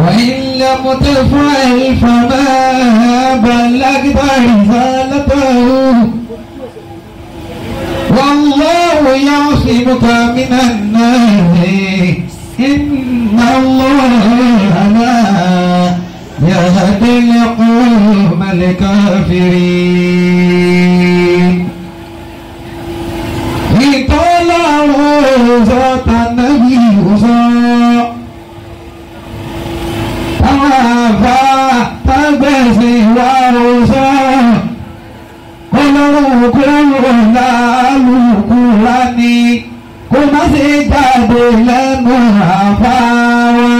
وإن لم تفعل فما بلغت رسالته والله يعصمك من الناس إن الله لا يهدي القوم الكافرين ìtọ́láwọ̀ sọ́ta nàbí sọ. Àwọn àbá tágbẹ̀sì wà ó sọ. Ọlọ́run kúrò lálùkù lání. Kò má ṣe jáde lẹ́nu àbá wa.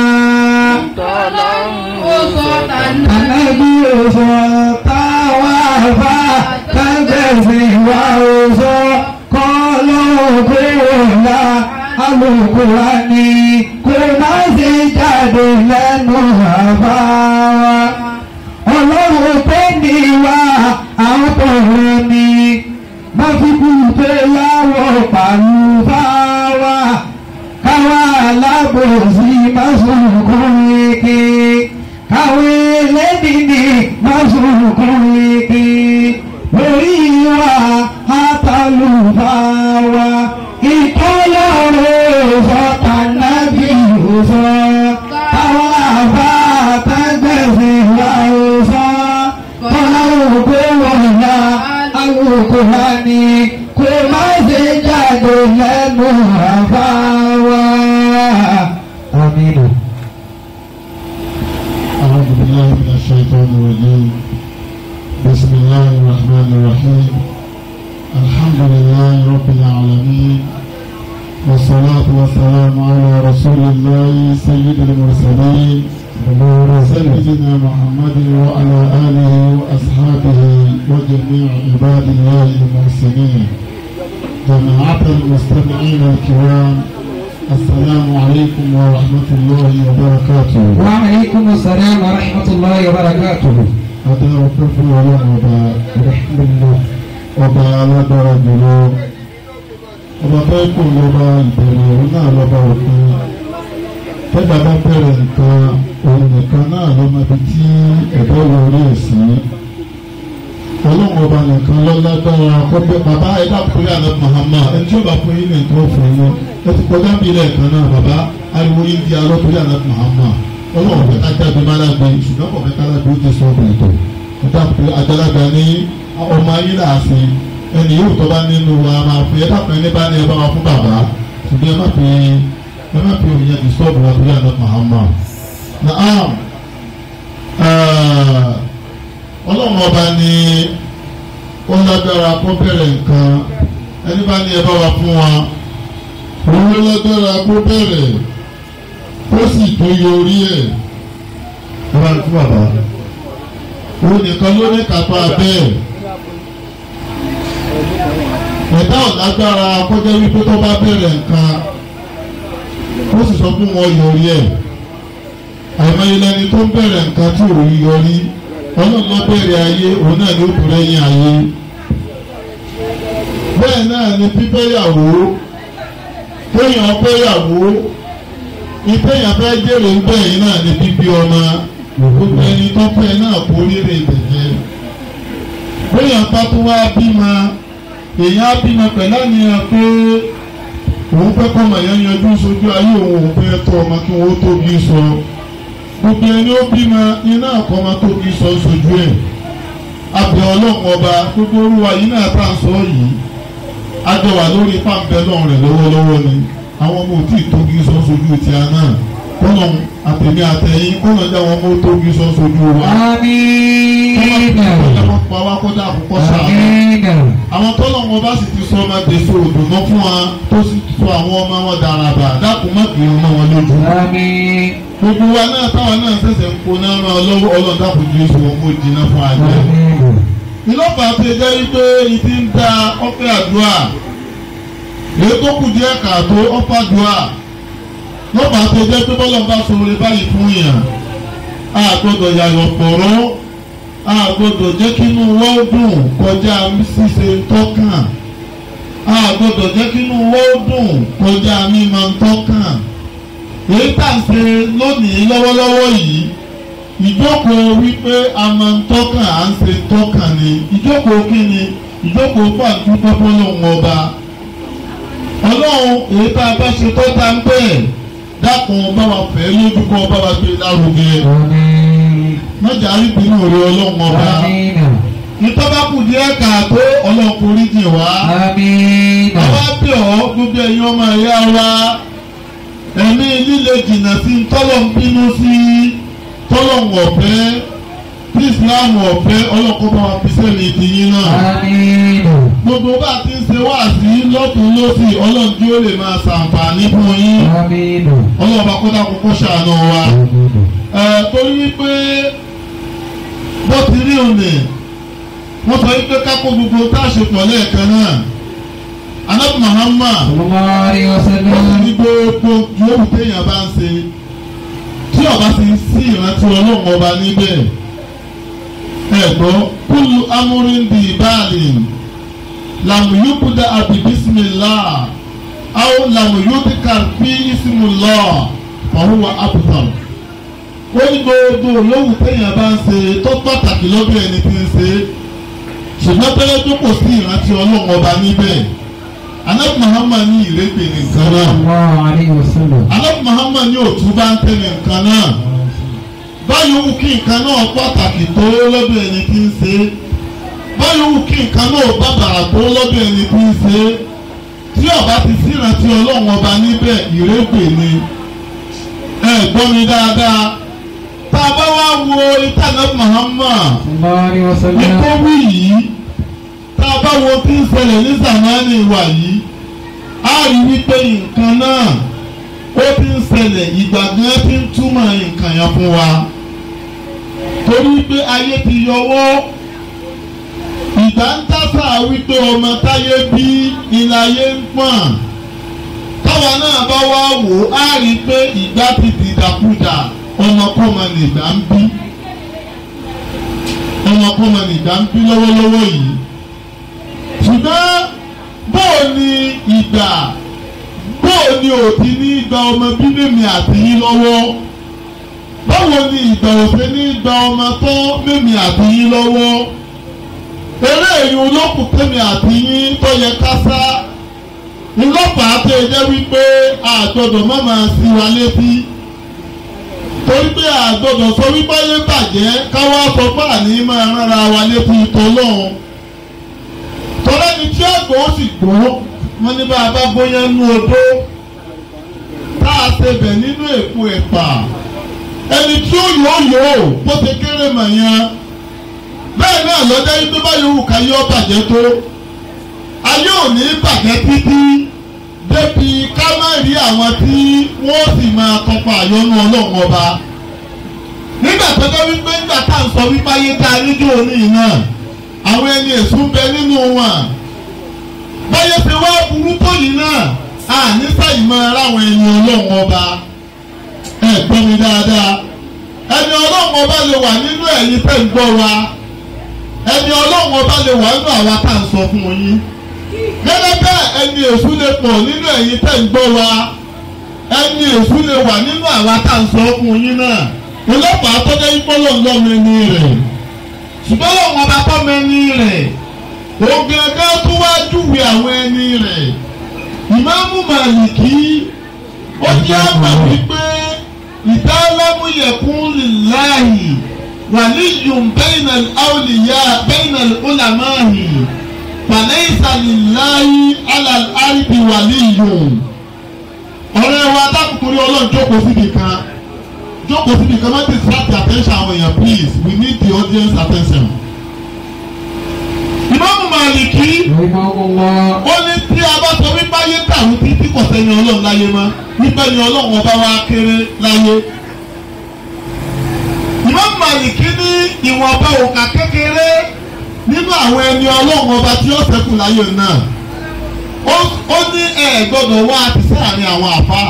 Ànábì ò sọ táwọn àbá tágbẹ̀sì wà ó sọ kọ́lọ́gbéwòlá alùkùránì kò má ṣe jáde lẹ́nu àbá wa. ọlọ́run tó ní wa àwọn tọ̀rọ̀ ni má fi kú pé láwọ̀ pàlú bá wa. káwa alábòsí má sunkún ike káwé lẹ́dìní má sunkún ike lórí wa àtàlùfáwa ìtọ́lọ́rọ̀ sọ́tà nábì òsọ táwọn àbá àtàgbẹ̀sẹ̀ wà òsọ tọ́lá òkú wọ̀nyá alùpùpù ni kò má ṣe jáde lẹ́nu àbá wa. Aminu. أعوذ بالله من الشيطان الرجيم بسم الله الرحمن الرحيم الحمد لله رب العالمين والصلاة والسلام على رسول الله سيد المرسلين سيدنا محمد وعلى آله وأصحابه وجميع عباد الله المحسنين جماعة المستمعين الكرام السلام عليكم ورحمة الله وبركاته وعليكم السلام ورحمة الله وبركاته. adá ọpẹ́ fún Ọlọ́run ọba ìrẹsìlélọ ọba alágbára jùlọ ọba bẹ́ẹ̀ kò lọba ìbẹ̀rẹ̀ òun náà lọba òpin tẹgbà bá bẹ̀rẹ̀ nǹkan òun nìkan náà ló mọ ibi tí ẹ̀dá wọlé èsì Ọlọ́run ọba nìkan ló lágbára kọgbẹ bàbá ẹ̀dá kúrẹ àná Muhammad ẹni tí ó bá fún yín ní nǹkan fún yín ẹ ti kọjá bí ilẹ̀ kan náà bàbá ariwo yín di alọ́kúrẹ àná Muhammad ọlọ́run fẹ́ ká jáde má lágbe ṣùgbọ́n kò fẹ́ ká lágbe ó ti sọ ọ̀bùn ètò ọ̀dà pé àgbàlagbà ní ọmọ ayé làásì ẹni yóò tọ́ bá nínú wa máa fi ẹ dàpọ̀ ẹni bá ní ẹ bá wa fún bàbá ṣùgbọ́n ẹ má fi ẹ má fi òun yẹn ti sọ ọ̀bùn àbúrò àná Muhammad. Naam ọlọ́run ọba ní ó lágbára kó bẹ̀rẹ̀ nǹkan ẹni bá ní ẹ bá wa fún wa òun ló lágbára kó bẹ̀rẹ̀ ó sì tó yorí ẹ̀ ọba fún bàbá òun nìkan ló ní kápá bẹ́ẹ̀ ẹ̀dá ọ̀lágbára kọjá wípé tó bá bẹ̀rẹ̀ nǹkan ó sì sọ fún wọn yorí ẹ̀ àìmọye lẹni tó ń bẹ̀rẹ̀ nǹkan tí ò rí yọrí ọlọ́run ló bẹ̀rẹ̀ ayé òun náà ló tó lẹ́yìn ayé bẹ́ẹ̀ náà ni bíbẹ́yàwó kéèyàn bẹ́yàwó ìpéyàn fẹ́ jèrè ń bẹ̀yìn náà ní bíbí ọmọ gbogbo ẹni tó fẹ́ náà kó rírè ìbẹ̀jẹ́. péyàn bá tó wá bímọ èèyàn á bímọ pẹ̀lú àníyàn pé òun fẹ́ kọ́ ọmọ yẹn yanjú sójú ayé òun òun fẹ́ tọ́ ọmọ kí wọ́n tóbi sọ. gbogbo ẹni ó bímọ iná àkọ́ ọmọ tóbi sọ sójú ẹ̀. abẹ́ ọlọ́run ọba gbogbo olúwa yìí náà bá ń sọ yìí. a jọ wà lórí pàǹpẹ́ lọ́rùn rẹ̀ lọ́wọ́lọ́wọ́ ni àwọn ọmọ òtí ìtógi sọ sojú ti àná kọ́nà àtẹ̀mí àtẹ̀yìn kọ́nà jẹ́ àwọn ọmọ òtógi sọ sojú wa. Amina. kọ́nà kọ́ pa wá kọ́dà àkọ́kọ́ sáà. Amina. àwọn tọ́lọ̀ wọn bá sì ti sọ ọmọ dèso òdùnmọ́ fún wa tó sì sọ àwọn ọmọ wọn daraba dákun má kì í ọmọ wọn lójú. Amin. gbogbo wa náà táwọn náà ṣẹ̀ṣẹ̀ ń kó náà ràn lọ́wọ́ ọlọ́dàkùn ju oṣù wọn kó jiná fún àjẹ́. Amin. ìlọ́pàá ti jẹ́ wípé ìdí ń da ọ̀fẹ́ àdúrà èyí tó kù díẹ̀ kàtó ọ̀fà àdúrà lọ́pàá tó jẹ́ pé bọ́lá bá sọ̀rọ̀ báyìí fún yàn á gbọ́dọ̀ yàyọ̀ pọ̀rọ́ á gbọ́dọ̀ jẹ́ kí inú wọ́n dùn kọjá ṣíṣe tọ́kàn á gbọ́dọ̀ jẹ́ kí inú wọ́n dùn kọjá mímọ tọ́kàn èyí tá à ń ṣe lónìí lọ́wọ́lọ́wọ́ yìí ìjókòó wípé a máa ń tọ́kàn à ń ṣe tọ́kàn ni ìjókòó kí ni ìjókòó pàǹtí pọ́pọ́ lòun ọba ọlọ́run èyí tá a bá ṣe tó tá ń bẹ́ẹ̀ dákun bá wa fẹ́ lójú kọ́ bá wa gbé lárugẹ Àmín. mọ́jà àríbínú rẹ ọlọ́run ọba Àmín. ìtọ́ba kù díẹ̀ káàtó ọlọ́run forí jì wá Àmín. àwa bí ọ gbogbo ẹ̀yin ọmọ ẹ̀yà wa ẹ̀mí líle jìnnà sí tọ́lọ̀ ń bínú sí tọ́lọ̀ ń ọ̀fẹ́ tí Islam ọ̀fẹ́ ọlọ́kọ́ bá wa fi sẹ́mi ìdíyín náà Àmín. gbogbo bá a ti ń ṣe wá sí lọ́tún lọ́sì ọlọ́run tí ó lè máa ṣàǹfààní fún yín Àmín. ọlọ́run bá kọ́dà kókó ṣàánú wa ẹ torí wípé bó ti rí òní wọ́n sọ wípé kákó gbogbo tá a ṣe pọ̀ lẹ́ẹ̀kan náà anabi Muhammad Sallallahu alaihi wọ́n sì wasallam. ní gbogbo yòówù téèyàn bá ń ṣe tí ọba sì ń sí ìrántí ọlọ́run ọba níbẹ̀ ẹ̀gbọ́ kúlù amúríndì báàlì làmúyúkúdà àbí bísímìlá àwọn làmúyúkúdà fi ìsìmùlọ́ fàhùwà àbùtàn ó ní gbogbo yòówù téèyàn bá ń ṣe tó pàtàkì lọ́dọ̀ ẹni tí ń ṣe ṣùgbọ́n tẹ́lẹ̀ tó kò sí ìrántí ọlọ́run ọba níbẹ̀ anabi Muhammad ní ìrẹ́pẹ̀ nìkan náà Sallallahu alaihi wasallam. anabi Muhammad ní òtún bá ń tẹ̀lé nǹkan náà báyọ̀ wù kí nǹkan náà pàtàkì tó lọ́dọ̀ ẹni tí ń ṣe báyọ̀ wù kí nǹkan náà bàbàrà tó lọ́dọ̀ ẹni tí ń ṣe tí ọba ti sírántí ọlọ́run ọba níbẹ̀ ìrẹ́pẹ̀ ni ẹ gbọ́ mi dáadáa tá a bá wá wo ìtànà Muhammad Sallallahu alaihi wasallam. nítorí yìí tá a bá wo tí ń ṣẹlẹ̀ ní zamani wa yìí a rí wípé nǹkan náà ó ti ń ṣẹlẹ̀ ìgbà gan ti ń túmọ̀ nǹkan yẹn fún wa torí pé ayé ti yọwọ́ ìgbà ń tásà wípé ọmọ táyé bí ilé ayé ń pọ̀n táwa náà bá wá wò á rí pé ìgbà ti dìdàkudà ọmọkọ́mọ nìgbà ń bí ọmọkọ́mọ nìgbà ń bí lọ́wọ́lọ́wọ́ yìí ṣùgbọ́n bóò ni ìgbà bóò ni òtí ní ìgbà ọmọ bíbélì àti yín lọ́wọ́ báwo ni ìgbà òfin ní ìgbà ọmọ tó mímì àti yín lọ́wọ́ eré èyí olókùn tèmi àti yín tó yẹ ká sá ńlọ́pàá tó yẹ jẹ́ wípé àgbọ̀dọ̀ má máa sí wa létí torí pé àgbọ̀dọ̀ sọ wípé ayé bàjẹ́ káwá sọ pé àní máa rárá wa létí tọ́lọ́hún tọ́lá ni tí àgbọ̀ ó sì gbó wọ́n ní bá a bá bóyá nú odó tá a ṣe bẹ̀ nínú èpo ẹ̀pà ẹni tí ó yọ̀ yọ̀ bó ṣe kéré mà yẹn bẹ́ẹ̀ náà lọ́jọ́ yìí tó bá yòówù ká yọ bàjẹ́ tó ayé ò ní bàjẹ́ títí débi ká má rí àwọn tí wọ́n sì máa tọpa àyọnú ọlọ́run ọba nígbà tó dé wípé nígbà tá à ń sọ wípé ayé tá a níjó òní náà àwọn ẹni èṣù ń bẹ nínú wọn báyé ṣe wá burú tó yìí náà a ní sáyìí máa ráwọn ẹni ọlọ́run ọba ẹ gbọ́ mi dáadáa ẹni ọlọ́run ọba lè wà nínú ẹ̀yin tẹ́ ń gbọ́ wa ẹni ọlọ́run ọba lè wà nínú àwa tá à ń sọ fún yín gẹ́gẹ́ bẹ́ẹ̀ ẹni èṣù lè pọ̀ nínú ẹ̀yin tẹ́ ń gbọ́ wa ẹni èṣù lè wà nínú àwa tá à ń sọ fún yín náà ọlọ́pàá tó jẹ́ ìpọ́lọ̀ ńlọ́mọ ẹni rẹ̀ ṣùgbọ́n lọ́wọ́ ọba tó mẹ́ni rẹ̀ ògèdè tó wá júwe àwọn ẹni rẹ̀ ìmáàmù màlìkí ó jẹ́ àgbà wípé ìdálámù yẹ̀kún lìláhì wàlíyùn bẹ́ẹ̀nà àwòlìyá bẹ́ẹ̀nà ọ̀làmáhì fàlẹ́sà lìláhì alàlárìbì wàlíyùn. ọ̀rẹ́ wa dákùnkùnrin ọlọ́run jókòó síbi kan jókòó síbi kan má distract the attention àwọn èèyàn please we need the audience attention. ìmáàmù màlìkí Rahimahullah. ó ní tí a bá sọ wípé ayé dàrú títí kò sẹ́ni ọlọ́run láyé mọ́ wípé ni ọlọ́run ọba wa kéré láyé. Imam Màlìkí ní ìwọ̀nba òkà kékeré nínú àwọn ẹni ọlọ́run ọba tí ó ṣẹ́kù láyé náà. Ó- ó ní ẹ gbọ́dọ̀ wá àti sáàrin àwọn àfáà.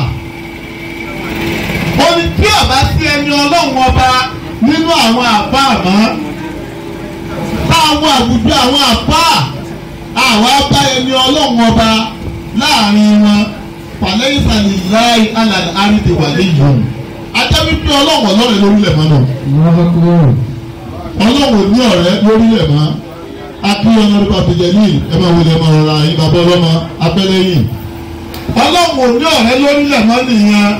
ó ní tí ọba sí ẹni ọlọ́run ọba nínú àwọn àfáà mọ́ táwọn àwùjọ àwọn àfáà àwa bá ẹni ọlọ́run ọba láàrin wọn fàlẹ́yìn sàlì láì alàlẹ́ àrídè wà léyìn ajá wípé ọlọ́wọ̀ lọ́rẹ̀ lórílẹ̀ mọ́ náà الله أكبر ọlọ́wọ̀ ní ọ̀rẹ́ lórílẹ̀ mọ́ akíyọ̀ náà nípa tìjẹ́ ní ẹ máa wọlé ẹ máa rọra yín bàbá ọlọ́mọ abẹ́lẹ́ yìí ọlọ́wọ̀ ní ọ̀rẹ́ lórílẹ̀ mọ́ nìyẹn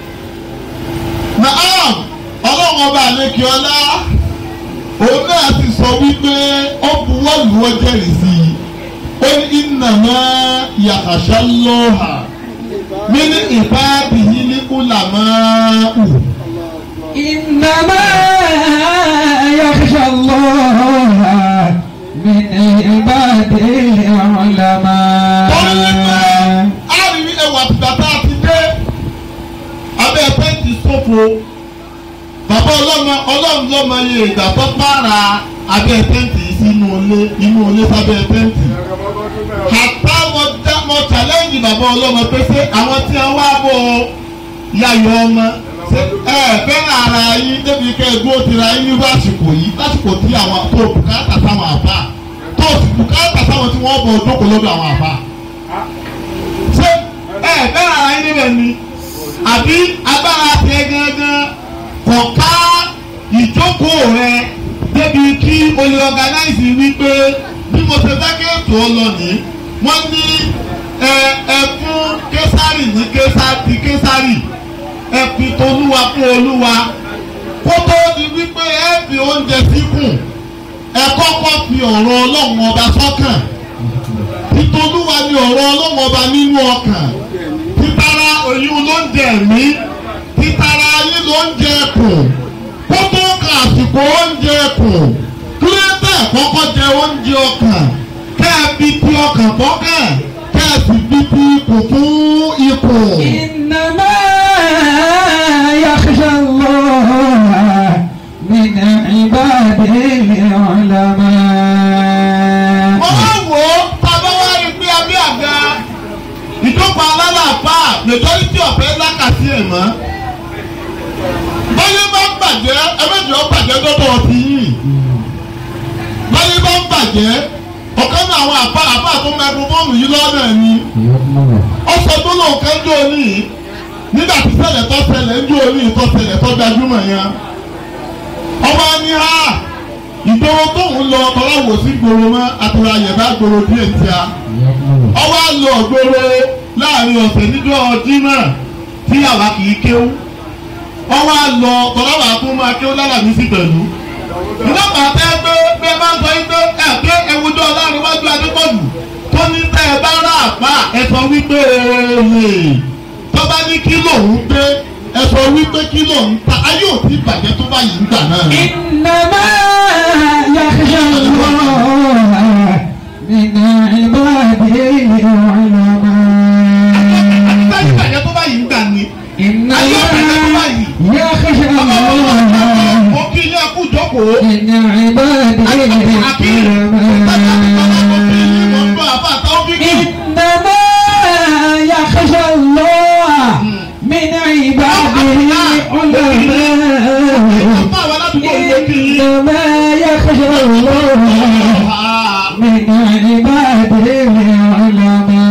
naam ọlọ́wọ̀ ọba àlekè ọlá òun náà ti sọ wípé ó buwọ́ lù ọ́ jẹ́rìí sí i ó ní ìnàmá yàkàṣà lọ́hà mí ní ìbáàbí yìí ní kúlàmáù. إنما يخشى الله من عباده العلماء torí wípé a rí ẹwà bàbá ti dé abẹ́ pẹ́ǹtì sófo bàbá ọlọ́mọ ọlọ́run lọ́mọ iye ìgbà tó pààrà abẹ́ pẹ́ǹtì sínú ilé inú ilé sábẹ́ pẹ́ǹtì. àtà mo dá mo challenge bàbá ọlọ́mọ pé ṣé àwọn tí wọ́n wá bọ̀ yayọ̀ ọmọ ṣé ẹ fẹ́ràn ara yín débi kẹ́ ẹ dúró tira yín nírú àsìkò yìí lásìkò tí àwọn tó bùkátà sáwọn àbá tó sì bùkátà sáwọn tí wọ́n bọ̀ jókòó lọ́dọ̀ àwọn àbá ṣé ẹ bẹ́ẹ̀ ara yín níbẹ̀ ni àbí agbára tiẹ̀ gangan kọ̀ọ̀ká ìjókòó rẹ débi kí o lè organize wípé bí mo ṣe fẹ́ kí ètò ọ lọ ní wọ́n ní ẹ ẹ fún késàrì ní késàrì késàrì ẹ fi tolúwa fún olúwa kó tó di wípé ẹ fi oúnjẹ síkùn ẹ kọ́kọ́ fi ọ̀rọ̀ ọlọ́run ọba sọ́kàn titolúwa ni ọ̀rọ̀ ọlọ́run ọba nínú ọkàn títara oyún ló ń jẹ mí títara ayé ló ń jẹ kùn kó tó ka àsìkò oúnjẹ kùn kílódé kọ́kọ́ jẹ oúnjẹ ọkàn kẹ́ ẹ fi ti ọkàn bọ́kàn kẹ́ ẹ sì fi ti ikùn fún ikùn. إنما يخشى الله من عباده العلماء wọ́n wá wò ó tábà wá rí pé abẹ́ àga ìjọba alálàáfà majority ọ̀fẹ́ lákàtí ẹ̀ mọ́. báyé bá ń bàjẹ́ ẹ̀mẹ́jọ bàjẹ́ dọ́dọ̀ ti yìn. báyé bá ń bàjẹ́ ọ̀kan náà àwọn àbá àbá tó microphone yìí lọ́nà ni. ọ̀sẹ̀ tó lóun kan jó ní nígbà tí ṣẹlẹ̀ tó ṣẹlẹ̀ ń jó ní tó ṣẹlẹ̀ tó gbajúmọ̀ yẹn. ọba ní ha ìgboro tóun lọ ọlọ́wọ́ sí gbòòrò mọ́ àtúrà yẹ̀bá gbòòrò díẹ̀ tí a ọwọ́ á lọ gbòòrò láàrin ọ̀sẹ̀ níjọ́ Jímọ̀ tí àwa kì í kéwú ọwọ́ á lọ tọ́lọ́wọ́ àtún máa kéwú lálàmí sí pẹ̀lú ìlọ́pàá tẹ́ pé bí ẹ bá ń sọ yín pé ẹ pé ewújọ́ ọlọ́run wájú adépọ̀jù tó ní tẹ́ ẹ bá rà àpá ẹ sọ wípé èèyè tó bá ní kí lòun gbé ẹ sọ wípé kí lòun ta ayé ò tí bàjẹ́ tó báyìí ń gbà náà. إنما يخشى الله من عباده العلماء Sáyé bàjẹ́ tó báyìí ń gbà ni. إنما يخشى الله Mo kí ilé ẹkú jókòó. من عباده العلماء إنما يخشى الله من عباده العلماء إنما يخشى الله من عباده العلماء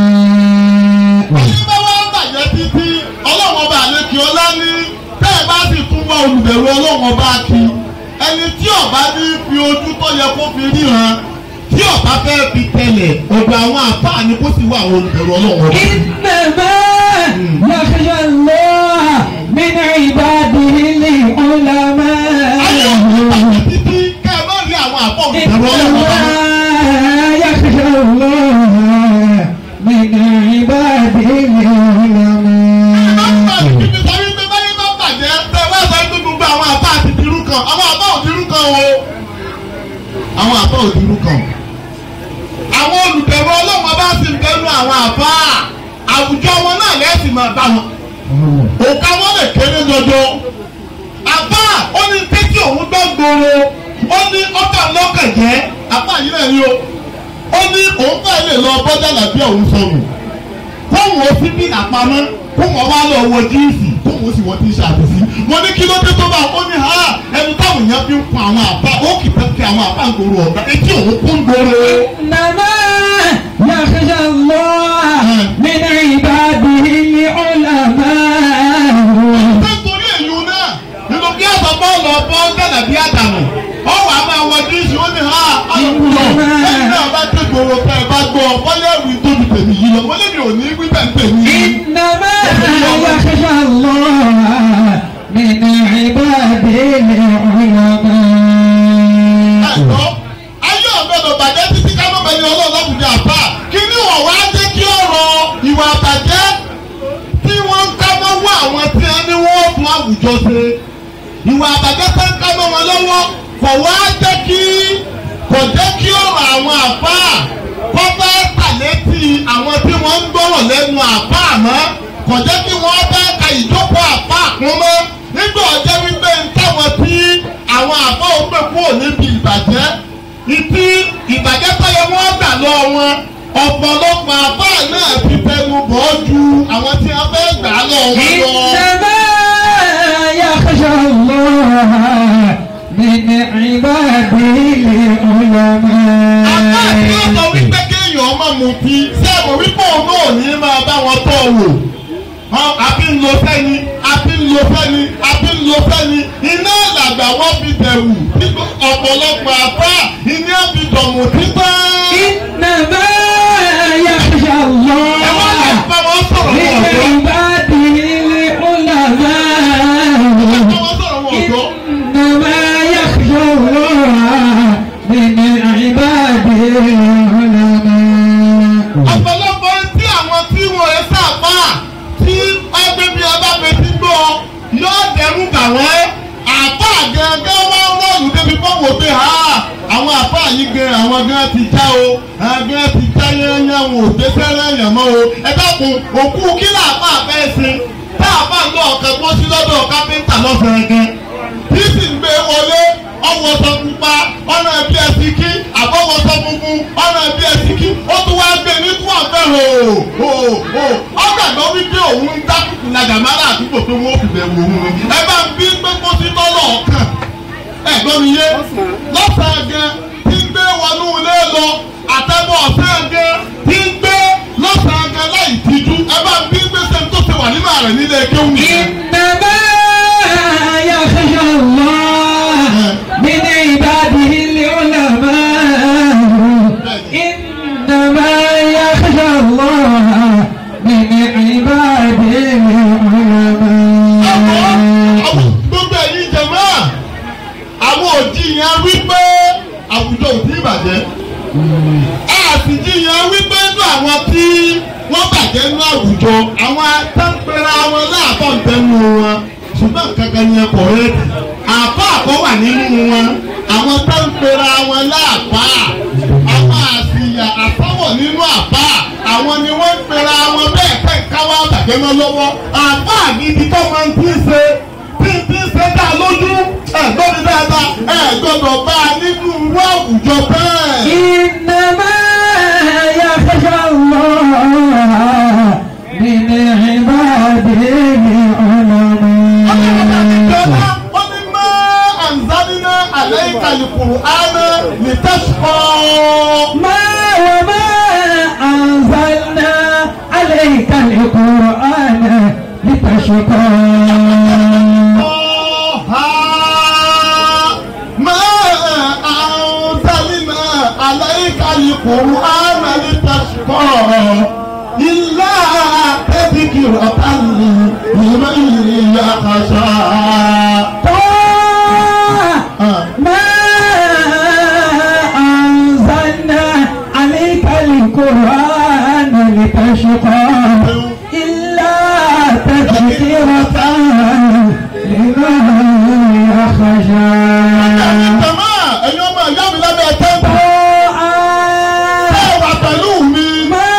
olùbẹ̀rù ọlọ́run ọba kí ẹni tí ọba ní fi ojú tó yẹ kó fi ríran tí ọba fẹ́ fi tẹ̀lẹ̀ ọ̀dọ̀ àwọn àfáà ni kó sì wá àwọn olùbẹ̀rù ọlọ́run ọba. إنما يخشى الله من عباده العلماء ayé òkúta títí kẹ́ ẹ má rí àwọn àfọ̀ olùbẹ̀rù ọlọ́run ọba. إنما يخشى الله من عباده العلماء àwọn àbá òdìrú kan àwọn olùbẹ̀rù ọlọ́run bá sì ń bẹ̀rù àwọn àbá àwùjọ wọn náà lẹ́sìn máa bá wọn òkà wọn lè kéré jọjọ àbá ó ní tẹ́tí òun gbọ́ gbòòrò ó ní ọba lọ́kàn jẹ́ àbá yìí náà ni o ó ní òun fẹ́ lè lọ bọ́jà làbí òun sọnù kóhùn ó sí bí àpamọ́ kóhùn ọba lọ wọ jíìsì kóhùn ó sì wọ tíṣàtì sí mo ní kí ló dé tó bá ó ní ha ẹni táwọn èèyàn fi ń kun àwọn àbá ó kì í fẹ́ fi àwọn àbá ń gbòòrò ọ̀gá etí òun kún gbòòrò. إنما يخشى الله من عباده bọ́ lọ bọ́ gànà bí àdàmù ọ wà á máa wọ díìsì ó ní ha ọlọ́kùnrin ẹni náà bá dé gbòòrò ká ẹ bá gbọ́ bọ́lá ẹ̀wì tóbi tèmi yìí lọ wọlé mi ò ní wí bẹ́ẹ̀ tèmi yìí. إنما يخشى الله من عباده العلماء ẹ̀tọ́ ayé ọ̀gbẹ́dọ̀ bàjẹ́ títí ká mọ̀ bẹ́ni ọlọ́run láwùjọ àbá kí ni wọ́n wá jẹ́ kí ọ̀rọ̀ ìwà àbàjẹ́ tí wọ́n ń ká mọ́ wọ́ àwọn tí wọ́n ní wọ́n tún àwùjọ ṣe ìwà àbàjẹ́ tó ń ká mọ́ wọn lọ́wọ́ kò wá jẹ́ kí kò jẹ́ kí ọ̀rọ̀ àwọn àbá kọ́ bá tàlétí àwọn tí wọ́n ń gbọ́rọ̀ lẹ́nu àbá mọ́ kò jẹ́ kí wọ́n bá ka ìjókòó àbá kún mọ́ nígbà ọjọ́ wípé ń táwọn tí àwọn àbá òpè kúrò níbi ìbàjẹ́ ìtí ìbàjẹ́ tó yẹ wọ́n gbà lọ wọn ọ̀pọ̀lọpọ̀ àbá náà ti tẹnu bọ̀ ọ́ ju àwọn tí wọ́n fẹ́ gbà lọ wọn lọ. إنما يخشى الله من عباده Àbá tí ó sọ العلماء wípé kéèyàn ọmọ mutí sẹ́wọ̀n wípé òun náà ò ní máa bá wọn tọ́ wò. Hàn, Àbí ń lo fẹ́ni, àbí ń lo fẹ́ni, àbí ń lo fẹ́ni. Iná làgbà wọ́n fi dẹ̀wù. Nígbà ọ̀pọ̀lọpọ̀ àbá iná fi dọ̀mù títà. إنما يخشى Ẹ wá lè الله bá wọn sọ̀rọ̀ من wọn ọ̀dọ́. عباده العلماء Bá wọn sọ̀rọ̀ wọn ọ̀dọ́. إنما يخشى الله من عباده العلماء ọ̀pọ̀lọpọ̀ tí àwọn tí wọ́n ẹ sábà tí ọgbẹ́ bí ọba fetí gbọ́ yóò dẹrù bà wọ́n àpá gẹ́gẹ́ wá rọ́ọ̀lù débi fọ́wọ́ pé ha àwọn àpá yìí gan àwọn gan ti já o àwọn gan ti já yẹ́nyẹ́ wọn ò dé sẹ́rẹ́ yẹn mọ́ o ẹ dákun òkú kí làpá fẹ́ sin tá a bá lọ ọ̀kẹ́ tó sí lọ́dọ̀ kápẹ́ńtà lọ́sẹ̀rẹ̀ gan tí sì ń gbé wọlé ọwọ́ sọ pupa ọ̀nà ẹbí ẹsì kí àbọ̀wọ̀ sọ funfun ọ̀nà ẹbí ẹsì kí ó tún wá gbé ní fún ọ̀fẹ́ hò hò hò ọ̀gbàgbọ́ wípé òun ń dákùkù lajà mára àdúgbò tó wọ́n fìbẹ̀ wò ó ẹ bá ń bí pé kó sí tọ́lọ̀ ọ̀kan ẹ gbọ́ mi yé lọ́sàn-án gan tí ń gbé wọnú ilé lọ àtẹ́bọ̀ ọ̀sán gan tí ń gbé lọ́sàn-án gan láì tijú ẹ bá ń bí pé sẹ́ni tó ti wà nínú ààrẹ nílé kéwù nìyẹn. إنما يخشى الله من عباده العلماء إنما يخشى الله من عباده العلماء gbogbo ẹ̀yin jẹ̀mọ́ àwọn òjìyàn wípé àwùjọ ò tí ì bàjẹ́ àtìjìyàn wípé inú àwọn tí wọ́n bàjẹ́ nínú àwùjọ àwọn atẹ́pẹ́ra wọn láàbọ̀ ń tẹnu wọn ṣùgbọ́n kankan yẹn kọ̀ ẹ́ àbá àkọ́ wà nínú wọn àwọn atẹ́pẹ́ra wọn láàbá àwọn àṣìyà àtọ́wọ̀ nínú àbá àwọn ni wọ́n ń pera wọn bẹ́ẹ̀ pẹ́ káwá bàjẹ́ mọ́ lọ́wọ́ àbá àgídí tó máa ń tí ń ṣe tí ń tí ń ṣe dá lójú ẹ̀ gbọ́dọ̀ dáadáa ẹ̀ gbọ́dọ̀ bá a nínú irú àwùjọ bẹ́ẹ̀. إنما يخشى الله من عباده العلماء ومما أنزلنا عليك القرآن لتشقى ما وما أنزلنا عليك القرآن لتشقى طه ما أنزلنا عليك القرآن لتشقى إلا تذكرة لمن يخشى ما أنزلنا عليك القرآن لتشقى إلا تذكرة لمن يخشى Jàmá ẹ̀yin ọmọ ìyá mi lábẹ́ tẹ́ǹtì. Ṣé ẹ wà pẹ̀lú mi? ما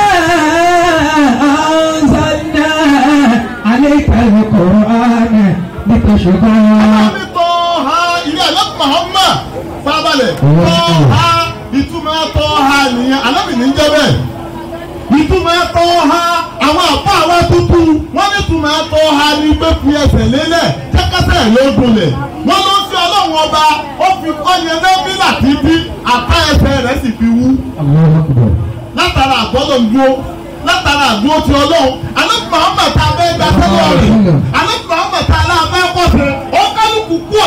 أنزلنا عليك القرآن لتشقى Àmì tọ́ ha ilé àlọ́ Muhammad fábalẹ̀. Tọ́ ha ìtumọ̀ tọ́ ha nìyẹn alábì ní jẹ́ bẹ́ẹ̀. Ìtumọ̀ tọ́ ha àwọn àpá àwa tuntun wọ́n ní ìtumọ̀ tọ́ ha ní pé fi ẹsẹ̀ lélẹ̀ kẹ́kẹ́sẹ̀ ló gbolẹ̀. Wọ́n ló ń fi ọlọ́run ọba ó fi ọyẹ lẹ́bílà títí àká ẹsẹ̀ rẹ̀ sì fi wú. الله أكبر látara àgbọ́dọ̀ ń dúró látara àdúró ti ọlọ́run alẹ́kùnrin àwọn mẹ́ta abẹ́ gba sẹ́lẹ̀ rẹ̀ alẹ́kùnrin àwọn mẹ́ta aláàbẹ̀ pọ̀sẹ̀ ó kálukú kú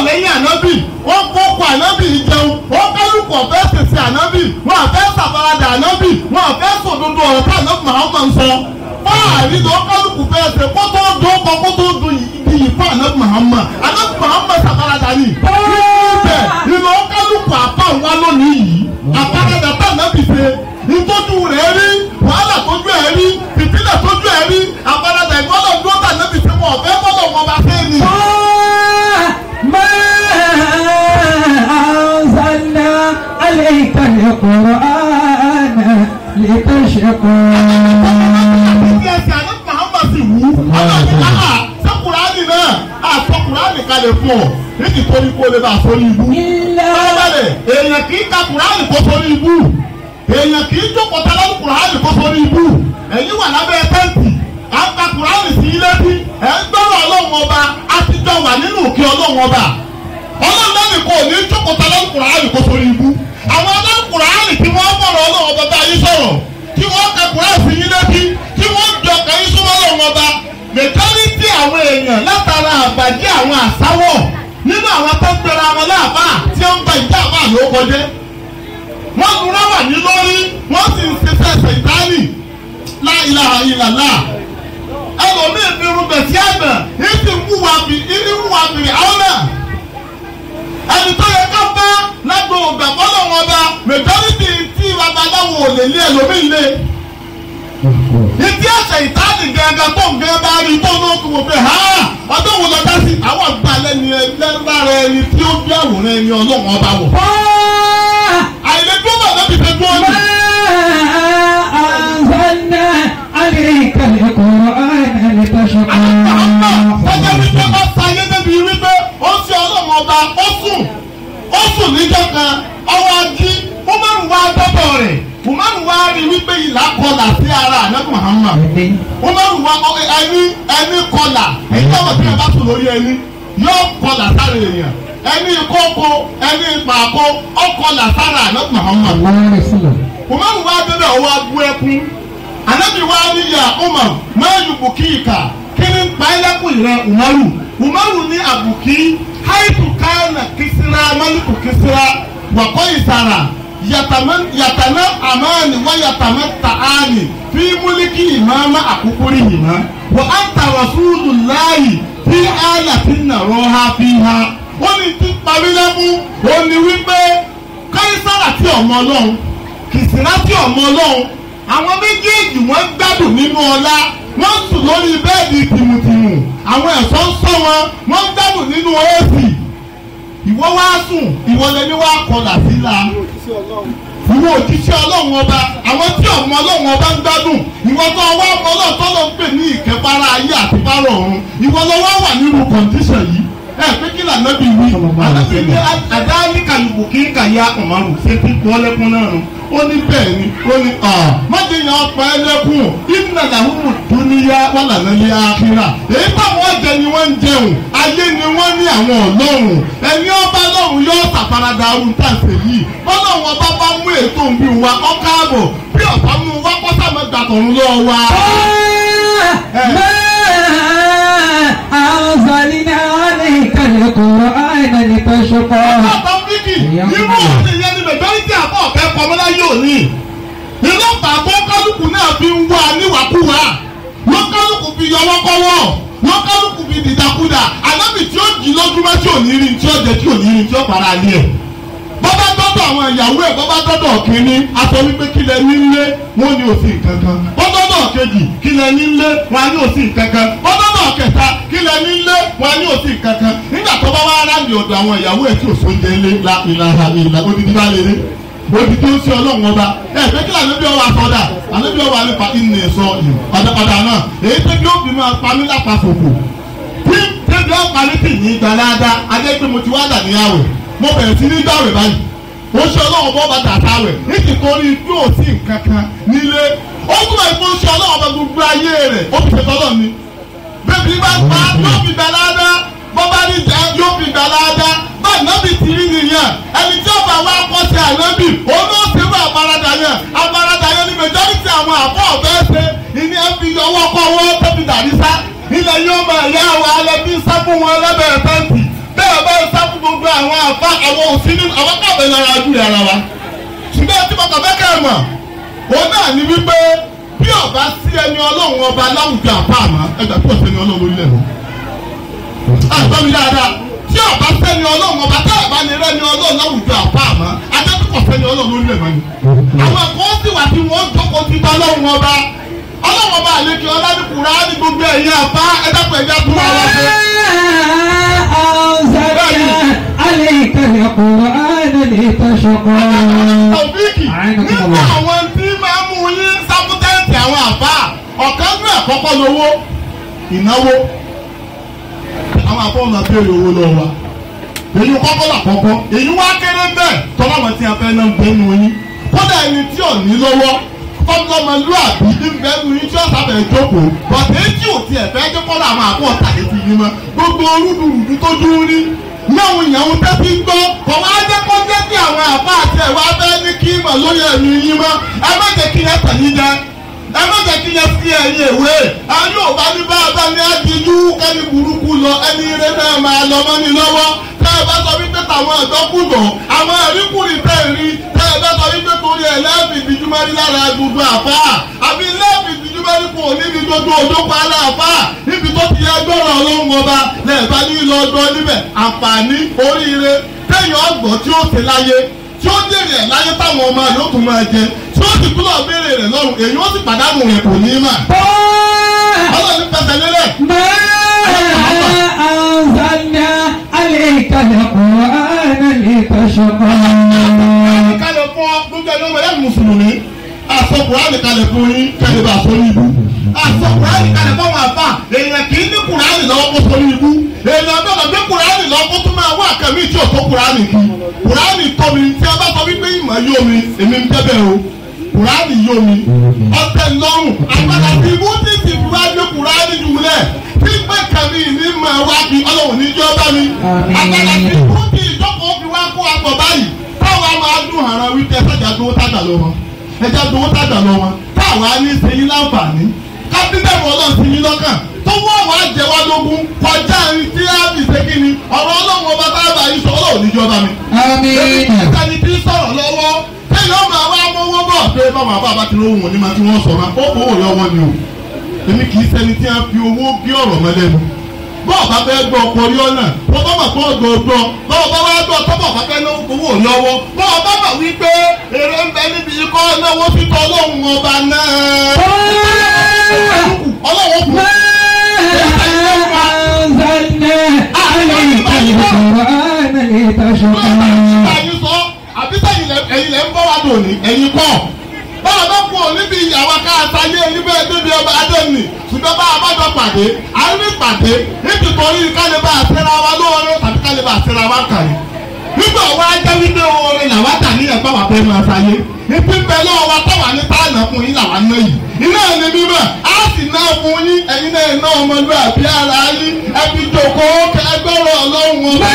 wọn fẹ́ sòdodo ọ̀rọ̀ tá àná Muhammad ń sọ fáàrí lọ kálukú fẹ́ ṣe kó tó dún kọ kó tó dún iyì fún àná Muhammad àná Muhammad sàkàràdà ni ibẹ̀ ìlọ kálukú àpá wa lónìí yìí àkàràdà tá àná bì ṣe ìtọ́jú rẹ̀ rí wàhálà tójú ẹ̀ rí fìtílẹ̀ tójú ẹ̀ rí àkàràdà ìgbọ́dọ̀ dúró tà àná bì ṣe wọn ọ̀fẹ́ gbọ́dọ̀ wọn bá fẹ́ ni. ما أنزلنا عليك القرآن لتشقى Ìdí ẹsẹ̀ àná Muhammad sì wú. Ọlọ́run ní àhà sẹ́kùránì náà àsọkùránì kalẹ̀ fún ọ. Níbi tó ní kó lè bá a sórí ibú. إلا Báyọ̀bẹ̀rẹ̀ èèyàn kì í ka kùránì kó sórí ibú. Èèyàn kì í jókòó tẹ́lẹ̀ kùránì kó sórí ibú. Ẹ̀yin wà lábẹ́ tẹ́ǹtì. À ń ka kùránì sí ilé bí. Ẹ̀ ń gbọ́rọ̀ ọlọ́run ọba. A ti jọ wà nínú òkè ọlọ́run ọba. Ọlọ́run náà nìkan ò ní jókòó tẹ́lẹ̀ kùránì kó sórí ibú. Àwọn ọlọ́run kùránì tí wọ́n bọ̀rọ̀ ọlọ́run ọba bá yín sọ̀rọ̀. Tí wọ́n ka kùránì sí ilé bí. Tí wọ́n jọ kẹ́yìn súnmọ́ ọlọ́run ọba. Mẹ̀tọ́rìtì àwọn èèyàn látara àbàjẹ́ àwọn àsáwọ̀ nínú àwọn tó ń gbéra wọn láàbà tí ó ń gba ìjà àbá ló kọjá wọ́n lura wà ní lórí wọ́n sì ń ṣiṣẹ́ ṣèǹtánì la ilaha illallah ẹlòmíì fi rúbẹ̀ sí àgbà yìí sì ń wúwa bì í wúwa bì àwọn náà ẹni tó yẹ ká bá lágbo ògbà fọlọ́ wọn bá majority tí babaláwo ò lè lé ẹlòmíì lé ìdí ẹsẹ̀ ìtaàdì gẹ́gẹ́ tó ń gẹ́ bá rí tó ní oṣù wòfin ha ọdún wo lọ dá sí àwọn àgbàlẹ̀ ni ẹlẹ́rìí ẹni tí ó bí àwòrán ẹni ọlọ́run ọba wọ̀. àìlèdúró bàbá mi fẹ́ dúró ní. ما أنزلنا عليك القرآن لتشقى ọjọ́ wípé ó sáyé débi wípé ó ń ṣe ọlọ́run ọba ó sùn ó sùn níjọ́ kan ọwọ́ ají ó máa ń wá dọ́dọ̀ rẹ̀ ó máa ń wá rí wípé ìlà kọlà sí ara ànábì Muhammad ó máa ń wá ọ- ẹni ẹni kọlà èyí tó wọ́n ti yàn bá sùn lórí ẹni yóò kọlà sára èèyàn ẹni kókó ẹni pàkó ọkọlà sára ànábì Muhammad الله رسوله umaru wa bẹbẹ ọwọ abu ẹkún anabi wa ni ya umar máa yù bùkíìkà kí ni pàìlẹ́kùn rẹ umaru umaru ní àbùkí haitu kánà kìsìrà málùkù kìsìrà wàkọ́ ìsàrà yàtàmẹ́ àmàni wà yàtàmẹ́ tààni fi múlíkì ìmáàmà àkúkúrì yìí wà á tàwà fúlù láàyè fi àyà fi nàró ha fi ha ó ní ti parí lẹ́kún ó ní wípé káísàrà tí ọmọ ọlọ́run kìsìnàtì ọmọ ọlọ́run àwọn méjèèjì wọ́n gbádùn nínú ọlá wọ́n sùn lórí bẹ́ẹ̀dì tìmùtìmù àwọn ẹ̀ṣọ́ ń sọ wọn wọ́n gbádùn nínú èsì ìwọ wá sùn ìwọ lẹni wá kọlà síla ìwọ òjíṣẹ́ ọlọ́run ọba àwọn tí ọmọ ọlọ́run ọba ń gbádùn ìwọ tó wá ọmọ ọlọ́run tó lọ ń pè ní ìkẹfàrà ayé àti fárọ ọ̀run ìwọ lọ wá wà nínú kọ̀ǹdíṣàn yìí ẹ pé kí lànà bí wí ànábì ní àdáyé kàlùkù kí n kà ya ọ̀mọ̀rù ṣé tí kọ́ lẹ́kún náà nù ó ní bẹ́ẹ̀ ni ó ní ọ̀ májè yàn ọ̀pá ẹlẹ́kùn ìnà làwọn dúníyà wà lànà ní àkírà èyí táwọn ọ̀jẹ ni wọ́n ń jẹun ayé ni wọ́n ní àwọn ọlọ́run ẹni ọba lọ́run yóò ṣàfaradà arú tàṣẹ yìí bọ́lọ́run ọba bá mú ètò ń bí wa ọ̀káàbọ̀ bí ọ̀pá mú wa kọ́sàmọ́gbà tọ̀run lọ́wọ́ wa. ما أنزلنا عليك القرآن لتشقى àtàwíkì irú òsì yẹn ni mẹjọ́rìtì àbọ̀ ọ̀fẹ́ pamọ́lá yóò ní. iná bàbá kálukú náà fi ń wá níwàkúwà wọ́n kálukú fi yọwọ́ kọ́wọ́ wọ́n kálukú fi dìdàkudà ànábì tí ó jì lójúmọ́ tí ò ní rí tí ó jẹ tí ò ní rí tí ó para lé ẹ̀. bọ́bá dọ́dọ̀ àwọn ìyàwó ẹ̀ bọ́bá dọ́dọ̀ kínní aṣọ wípé kí lẹ nílé wọn ní òsì kankan bọ́dọ́dọ̀ kejì kí lẹ nílé wọn ní òsì kankan bọ́dọ́dọ̀ kẹta kí lẹ nílé wọn ní òsì kankan nígbà tó bá wá ráàlì ọ̀dọ̀ àwọn ìyàwó ẹ̀ tí ò sóúnjẹ ńlé la ìlànà ìlà odidi bá lélẹ̀ odidi ó sí ọlọ́run ọba ẹ pé kí lànà bí ọwọ́ àsọdà àná bí ọwọ́ àlefa ìnì ẹ̀sọ́ ìlú padàpadà náà èyí tó bí ó fi máa pa mí lápá fòfò tí tẹ́bi ọ̀parí tì ní ìgbà dáadáa adé pé mo ti wá dà níyàwó mo bẹ̀rẹ̀ sí ní gbàwé báyìí ó ṣe ọlọ́run bọ́ bá dàtà wẹ̀ nítorí bí ò sí nǹkan kan nílé ó túbọ̀ ìfún ṣe ọlọ́run bá gbogbo ayé rẹ̀ ó fi ṣètò ọlọ́run ni bébí bá pa yóò fi gbà láàdá bọ́ bá ní jẹ́ yóò fi gbà láàdá bá ànábì ti rí nìyẹn ẹni tí ọba wa kọ́ sí ànábì òun náà ṣe fún àparadà yẹn àparadà yẹn ni majority àwọn àbọ̀ ọ̀fẹ́ ṣe ìní ẹ fi ọwọ́ kọ́ ọwọ́ tó fi dàrí sá ilẹ̀ yóò máa yá àwọn alẹ́ bí sá fún wọn lẹ́bẹ̀ẹ́ tẹ́ǹtì bẹ́ẹ̀ bá ń sá fún gbogbo àwọn àfa àwọn òsínú àwọn káàbẹ̀ lára ojú ara wa ṣùgbọ́n tí mo kàn fẹ́ kẹ́ ẹ̀ mọ̀ òun náà ní wípé bí ọba sí ẹni ọlọ́run ọba láwùjọ àpá àmọ́ ẹgbẹ́ tó sẹ́ni ọlọ́run lórílẹ̀ lọ. àgbọ̀ mi dáadáa tí ọba sẹ́ni ọlọ́run ọba tá ọba ní rẹ́ni ọlọ́run láwùjọ àpá àmọ́ adẹ́kùkọ̀ sẹ́ni ọlọ́run lórílẹ̀ mọ́ ni. àwọn ẹ̀kọ́ sì wà tí wọ́n jókòó ti bá ọlọ́run ọba ọlọ́run ọba àlejò ọládùkúrá ní gbogbo ẹ̀yìn àbá ẹ̀dẹ́kùn ẹ̀yà tó wà wá pé. أنزلنا عليك القرآن لتشقى Tàbíkì nínú àwọn tí máa mú yín sábútẹ́ǹtì àwọn àbá ọ̀kan ní àkọ́kọ́ lówó ìnáwó àwọn àbọ̀ ọ̀nà béèrè owó lọ́wọ́ wa èyí kọ́kọ́ làkọ́kọ́ èyí wá kéré bẹ́ẹ̀ tọ́lá wọn tí a fẹ́ náà ń bẹ́ nu yín kódà ẹni tí ò ní lọ́wọ́ fọ́nlọ́mọlúàbí ní bẹ́ẹ̀ nu yín tí ó sábẹ̀ jókòó bọ̀dé tí ò tiẹ̀ fẹ́ jẹ́ kọ́lá àwọn àbọ̀ tàbí ti yín mọ́ gbogbo orúdurùdu tó dúró rí náà ìyàwó tẹ́tí ń gbọ́ kọ̀ wá jẹ́ kó jẹ́ kí àwọn àbá àti ẹ̀wà bẹ́ẹ̀ ní kí mọ̀ lórí ẹ̀mí yín mọ́ ẹ má jẹ́ kí yẹn tàn yín jẹ ẹ má jẹ́ kí yẹn fi ẹ̀yìn ìwé ayé ò bá ní bá a bá ní adìjú kẹ́ni burúkú lọ ẹni eré náà máa lọ mọ́ ní lọ́wọ́ tẹ́ ẹ bá sọ wípé tàwọn ọ̀dọ́kùnbọ̀ àwọn ẹ̀ríkùnrin tẹ́ ẹ rí tẹ́ ẹ bá sọ wípé torí ẹ̀ lẹ́ẹ̀fì ìdíjúmọ́rí lára gbogbo àfá àbí lẹ́ẹ̀fì ìdíjúmọ́rí kò níbi gbogbo òdòkọ aláàfá níbi tó ti yẹ gbọ́rọ̀ ọlọ́run ọba lẹ́ẹ̀bá ní ìlọ ọdún níbẹ̀ àǹfààní oríire tẹ́yìn ọgbọ̀n tí ó ṣe láyé tí ó dèrè ẹ̀ láyé táwọn ọmọ yóò tún máa jẹ tí ó sì túnbọ̀ béèrè rẹ̀ lọ́rùn èyí ó sì pàdánù rẹ̀ kò ní í mà. ọlọ́run fẹsẹ̀ lélẹ̀. ما أنزلنا عليك القرآن لتشقى kalẹ̀ fún ọ gbogbo ẹni ọmọ ẹ̀yà mùsùlùmí àsọ kùránì kalẹ̀ fún yín kẹ́lẹ́ bá sọ ní ibú àsọ kùránì kalẹ̀ fún àwọn àbá èèyàn kì í ní kùránì lọ́wọ́ kó sọ ní ibú èèyàn gbọ́dọ̀ gbé kùránì lọ́wọ́ kó tún máa wá àkàmì tí ò tó kùránì kí kùránì tọ́ mi tí a bá sọ wípé ìmọ̀ yóò mi èmi ń tẹ́bẹ̀ o kùránì yóò mi ọ̀tẹ̀ lọ́rùn àgbàdà tí ibú ti ti fi wá gbé kùránì jùlẹ̀ tí pé kàmí ní mọ̀ wá bí ọlọ́run ní jọ́ bá mi àgbàdà tí ibú ti ìjókòó fi wá kó àpọ̀ báyìí táwa máa dún àrà wípé ẹ̀sàjà dúró tájà lọ wọn ẹ̀jà dúró tájà lọ wọn táwa ní sẹ́yìn láǹfààní kábínẹ̀mù ọlọ́run sí yín lọ́kàn tó wọ́n wá jẹ wá lógún kọjá ní tí a fi ṣe kí ni ọ̀rọ̀ ọlọ́run ọba tá a bá yín sọ ọlọ́run níjọba mi. آمين ẹni tí ń sọ̀rọ̀ lọ́wọ́ kéèyàn ọmọ àwa mọ́wọ́ bọ̀ pé báwọn àbá bá ti lówó wọn ní ma tí wọ́n sọ ma ó kówó lọ́wọ́ ni o èmi kì í ṣẹni tí a fi owó bí ọ̀rọ̀ mọ́lẹ́nu bọ́ọ̀ bá fẹ́ gbọ́ ọkọ̀ orí ọ̀nà bọ́ọ̀ bá bà kọ́ ọ̀gbọ̀ ọ̀gbọ̀ bọ́ọ̀ bá wá gbọ́ tọ́bọ̀ bá fẹ́ náwó owó lọ́wọ́ bọ́ọ̀ bá bà wí pé èrè ń bẹ níbi ikọ́ náwó títọ́ ọlọ́run ọba náà ọlọ́run kù ما أنزلنا عليك القرآن لتشقى ẹ̀yin sọ àbí sẹ́yìn lẹ- ẹ̀yin lẹ ń bọ́ wá dòní ẹ̀yin kọ́ báwa bá kú òní bí ìyàwó káàtà yé ẹ̀yin bẹ́ẹ̀ débi ọba adéǹnì ṣùgbọ́n bá a bá jọ pàdé à ń rí pàdé nítorí kálí bá a ṣẹra wa lóore tàbí kálí bá a ṣẹra wa kàrí nígbà wa jẹ́ wípé oore làwa tà ní ẹ̀gbọ́n wa fẹ́ máa ṣayé ìpín bẹ́ẹ̀ lọ́wọ́ wa táwa ní táànà fún yín làwa ná yìí iná ní mímọ́ á sì ná fún yín ẹ̀yin náà ná ọmọlúwàbí ara yín ẹbí jòkó ẹgbẹ́rún ọlọ́run ọba.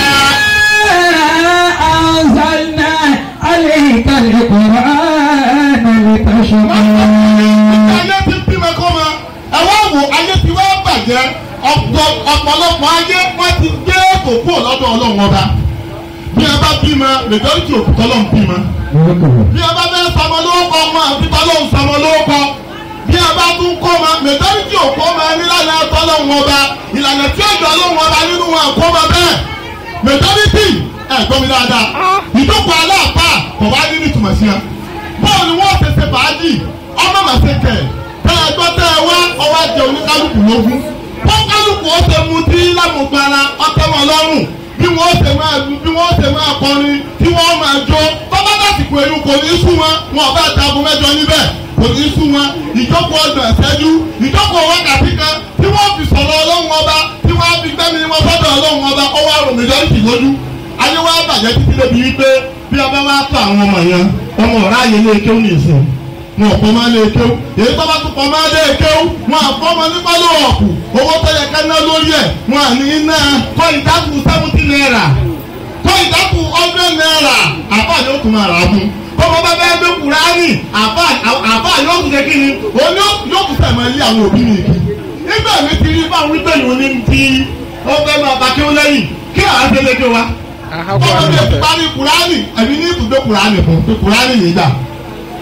أنزلنا عليك القرآن لتشقى ayé ti bímọ kọ́ ma ẹ wá wò ayé ti wá bàjẹ́ ọ̀pọ̀ ọ̀pọ̀lọpọ̀ ayé wọ́n ti gbé kókó lọ́dọ̀ ọlọ́run ọba bí ẹ bá bímọ majority òkúta ọlọ́run bímọ bí ẹ bá fẹ́ sọmọ lórúkọ ọmọ àfitọ́ ọlọ́run sọmọ lórúkọ bí ẹ bá tún kọ́ ma majority òkú ọmọ nílànà ẹ̀tọ́ ọlọ́run ọba ìlànà tí ó jọ ọlọ́run ọba nínú wọn kọ́ ma bẹ́ẹ̀ majority ẹ̀ gbọ́ mi dáadáa ìjókòó aláàpá kò wá ní nítumọ̀ sí ẹ bọ́ọ̀ ni wọ́n ṣe ṣe fàájì ọmọ màṣẹ kẹ̀ tẹ́ ẹ gbọ́ tẹ́ ẹ wá ọwọ́ jẹ oníkálukú lógún wọ́n kálukú ó ṣe mu tí lámùgbára ọtẹ wọn lọ́rùn bí wọ́n ṣe máa lu bí wọ́n ṣe máa kọrin tí wọ́n máa jó tọ́ba dàsìkò ẹ̀rù kò ní sún wọn wọn ọba àtàgùn mẹ́jọ níbẹ̀ kò ní sún wọn ìjókòó ọgbọ̀n ẹ̀sẹ́jú ìjókòó wákàtí kan tí wọ́n fi sọ̀rọ̀ ọlọ́run ọba tí wọ́n fi gbẹ́mi wọn sọ́dọ̀ ọlọ́run ọba ọwọ́ àrùn mẹjọ́rìtì lójú ayé wa bàjẹ́ títí débi wípé bí ọba wa tó àwọn ọmọ yẹn ọmọ ọ̀rá yẹn lé kéwù nìsín wọn kọ́ máa lé kéwù èyí tó bá tún kọ́ máa lé kéwù wọn àfọ́mọ nípa ló ọ̀kù owó tó yẹ ká ná lórí ẹ̀ wọn à ní iná kọ́ ìdákù seventy naira kọ́ ìdákù hundred naira àbá yóò tún máa rà á fún bọ́mọ bá bẹ́ẹ̀ gbé kúránì àbá àbá yóò tún ṣe kí ni òun yóò tún sẹ̀ máa lé àwọn òbí mi kí nígbà mi ti rí báwọn wípé ìwọ ní ti ó fẹ́ máa bá kéwù lẹ́yìn kí àwọn àti ẹlẹ́gbẹ́ wa ọmọ mi ti parí kùránì ẹ̀mí ní ibùdó kùránì fún pé kùránì yìí gbà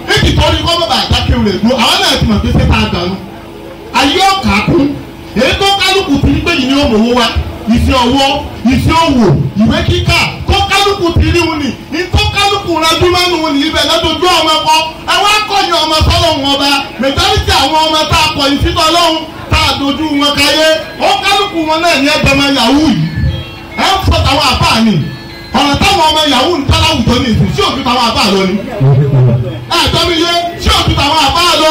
níbi tó ní kọ́ bàbá àdákéwò rẹ̀ dúró àwọn náà ti mọ̀ pé sẹ́ta àgbàánu ayé ọ̀kà kún èyí tó kálukú ti ní pé yìí ni ó mọ̀ owó wa iṣẹ́ ọwọ́ iṣẹ́ òwò ìwé kíkà tó kálukú ti rí wọn ni ní tó kálukú rájú máa ń wọn ní ibẹ̀ lọ́dọọdún ọmọ kọ́ ẹwọ́n akọ̀yìn ọmọ sọ́lọ́hún ọba mẹtálítì àwọn ọmọ tá a kọ̀yìn sí tọ́lọ́hún tá a dojú wọn káyé ó kálukú wọn náà ní ẹgbẹ́ ọmọ yahoo yìí ẹ ń fọ tàwọn àbá ni ọ̀nà táwọn ọmọ yahoo ń tọ́lá àwùjọ ní ìsìn sí òtún tàwọn àbá lọ ni ẹ tọ́ mi yé sí òtún tàwọn àbá lọ